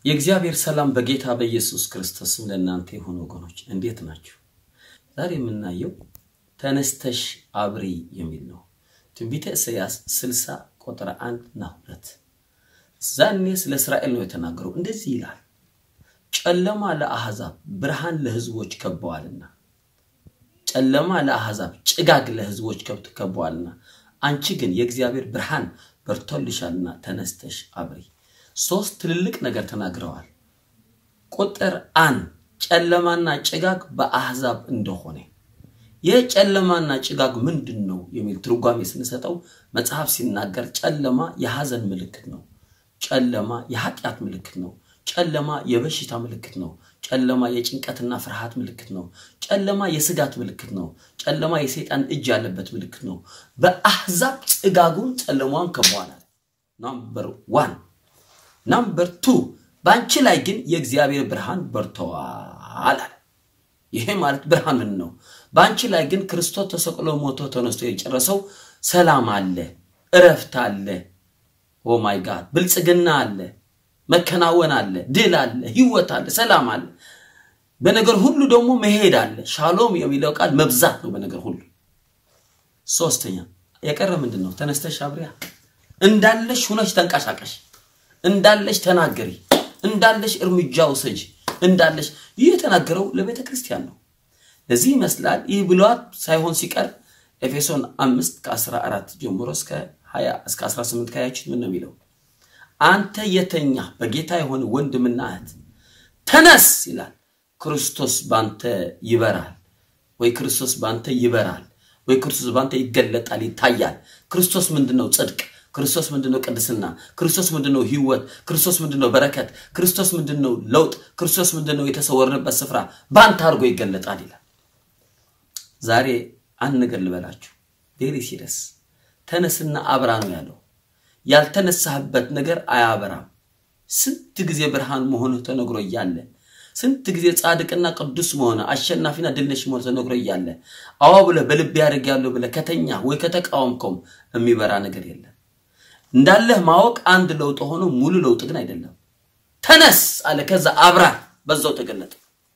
የእግዚአብሔር ሰላም በጌታ በኢየሱስ ክርስቶስም ለእናንተ የሆኑ ወገኖች እንዴት ናችሁ? ዛሬ የምናየው ተነስተሽ አብሪ የሚል ነው። ትንቢተ ኢሳያስ 60 ቁጥር 1 እና 2 ዛኔ ስለ እስራኤል ነው የተናገረው። እንደዚህ ይላል፣ ጨለማ ለአሕዛብ ብርሃን ለሕዝቦች ከበዋልና፣ ጨለማ ለአሕዛብ ጭጋግ ለሕዝቦች ከበዋልና፣ አንቺ ግን የእግዚአብሔር ብርሃን በርቶልሻልና ተነስተሽ አብሪ። ሶስት ትልልቅ ነገር ተናግረዋል። ቁጥር አንድ ጨለማና ጭጋግ በአሕዛብ እንደሆነ ይህ ጨለማና ጭጋግ ምንድን ነው የሚል ትርጓሜ ስንሰጠው መጽሐፍ ሲናገር ጨለማ የሐዘን ምልክት ነው። ጨለማ የኃጢአት ምልክት ነው። ጨለማ የበሽታ ምልክት ነው። ጨለማ የጭንቀትና ፍርሃት ምልክት ነው። ጨለማ የስጋት ምልክት ነው። ጨለማ የሰይጣን እጅ ያለበት ምልክት ነው። በአሕዛብ ጭጋጉን ጨለማዋን ከበዋላል። ናምበር ዋን ናምበር ቱ በአንቺ ላይ ግን የእግዚአብሔር ብርሃን በርተዋል። ይሄ ማለት ብርሃን ምን ነው? በአንቺ ላይ ግን ክርስቶስ ተሰቅሎ ሞቶ ተነስቶ የጨረሰው ሰላም አለ፣ እረፍት አለ፣ ኦ ማይ ጋድ ብልጽግና አለ፣ መከናወን አለ፣ ድል አለ፣ ህይወት አለ፣ ሰላም አለ። በነገር ሁሉ ደግሞ መሄድ አለ። ሻሎም የሚለው ቃል መብዛት ነው በነገር ሁሉ። ሶስተኛ የቀረ ምንድን ነው? ተነስተሽ አብሪያ እንዳለሽ ሁነሽ ተንቀሳቀሽ እንዳለሽ ተናገሪ፣ እንዳለሽ እርምጃ ውሰጂ፣ እንዳለሽ ይህ የተናገረው ለቤተ ክርስቲያን ነው። ለዚህ ይመስላል ይህ ብሏት ሳይሆን ሲቀር ኤፌሶን አምስት ከ14 ጀምሮ እስከ 20 እስከ 18 ካያችሁት ምን ነው የሚለው? አንተ የተኛ በጌታ የሆነ ወንድምና እህት ተነስ ይላል። ክርስቶስ ባንተ ይበራል ወይ ክርስቶስ ባንተ ይበራል ወይ ክርስቶስ ባንተ ይገለጣል፣ ይታያል። ክርስቶስ ምንድነው? ጽድቅ ክርስቶስ ምንድነው? ቅድስና ክርስቶስ ምንድነው? ህይወት ክርስቶስ ምንድነው? በረከት ክርስቶስ ምንድነው? ለውጥ ክርስቶስ ምንድነው? የተሰወርንበት ስፍራ በአንተ አድርጎ ይገለጣል ይላል። ዛሬ አንድ ነገር ልበላችሁ፣ ቬሪ ሲሪየስ። ተነስና አብራ ነው ያለው። ያልተነሳህበት ነገር አያበራም። ስንት ጊዜ ብርሃን መሆንህ ተነግሮ እያለ ስንት ጊዜ ጻድቅና ቅዱስ መሆነ አሸናፊና ድልነሽ መሆነ ተነግሮ እያለ አዎ ብለህ በልብ ያደርግ ያለው ብለህ ከተኛ ወይ ከተቃወምከውም የሚበራ ነገር የለም። እንዳለህ ማወቅ አንድ ለውጥ ሆኖ ሙሉ ለውጥ ግን አይደለም። ተነስ አለ። ከዛ አብራ በዛው ተገለጠ።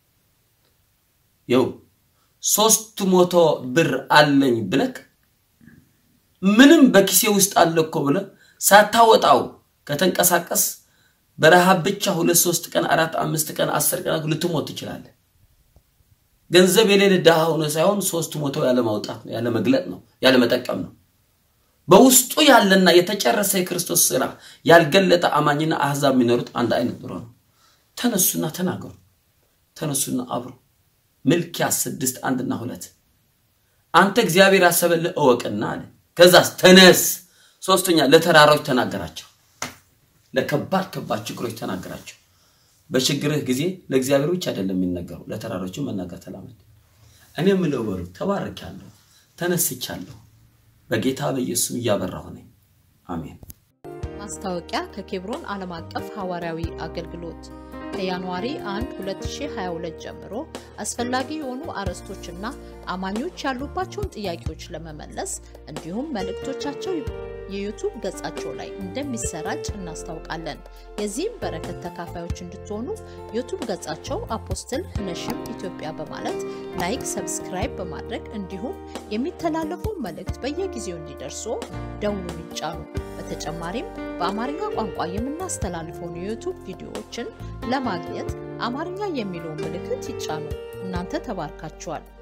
ይው ሶስት መቶ ብር አለኝ ብለክ ምንም በኪሴ ውስጥ አለ እኮ ብለህ ሳታወጣው ከተንቀሳቀስ በረሃብ ብቻ ሁለት ሶስት ቀን አራት አምስት ቀን አስር ቀን ልትሞት ትችላለህ። ገንዘብ የሌለ ድሃ ሆነ ሳይሆን ሶስት መቶ ያለ ማውጣት ነው፣ ያለ መግለጥ ነው፣ ያለ መጠቀም ነው። በውስጡ ያለና የተጨረሰ የክርስቶስ ስራ ያልገለጠ አማኝና አህዛብ የሚኖሩት አንድ አይነት ኑሮ ነው። ተነሱና ተናገሩ፣ ተነሱና አብሩ። ሚልክያስ ስድስት አንድና ሁለት አንተ እግዚአብሔር ያሰበልህ እወቅና አለ። ከዛስ ተነስ። ሶስተኛ ለተራሮች ተናገራቸው፣ ለከባድ ከባድ ችግሮች ተናገራቸው። በችግርህ ጊዜ ለእግዚአብሔር ብቻ አይደለም የሚነገሩ፣ ለተራሮችም መናገር ተላመድ። እኔ የምለው በሉ ተባርኬያለሁ፣ ተነስቻለሁ በጌታ በኢየሱስ እያበራሁ ነኝ። አሜን። ማስታወቂያ ከኬብሮን ዓለም አቀፍ ሐዋርያዊ አገልግሎት ከጃንዋሪ 1 2022 ጀምሮ አስፈላጊ የሆኑ አርዕስቶችና አማኞች ያሉባቸውን ጥያቄዎች ለመመለስ እንዲሁም መልእክቶቻቸው የዩቱብ ገጻቸው ላይ እንደሚሰራጭ እናስታውቃለን። የዚህም በረከት ተካፋዮች እንድትሆኑ ዩቱብ ገጻቸው አፖስትል ነሽም ኢትዮጵያ በማለት ላይክ፣ ሰብስክራይብ በማድረግ እንዲሁም የሚተላለፉ መልእክት በየጊዜው እንዲደርሱ ደውሉን ይጫኑ። በተጨማሪም በአማርኛ ቋንቋ የምናስተላልፈውን የዩቱብ ቪዲዮዎችን ለማግኘት አማርኛ የሚለውን ምልክት ይጫኑ። እናንተ ተባርካችኋል።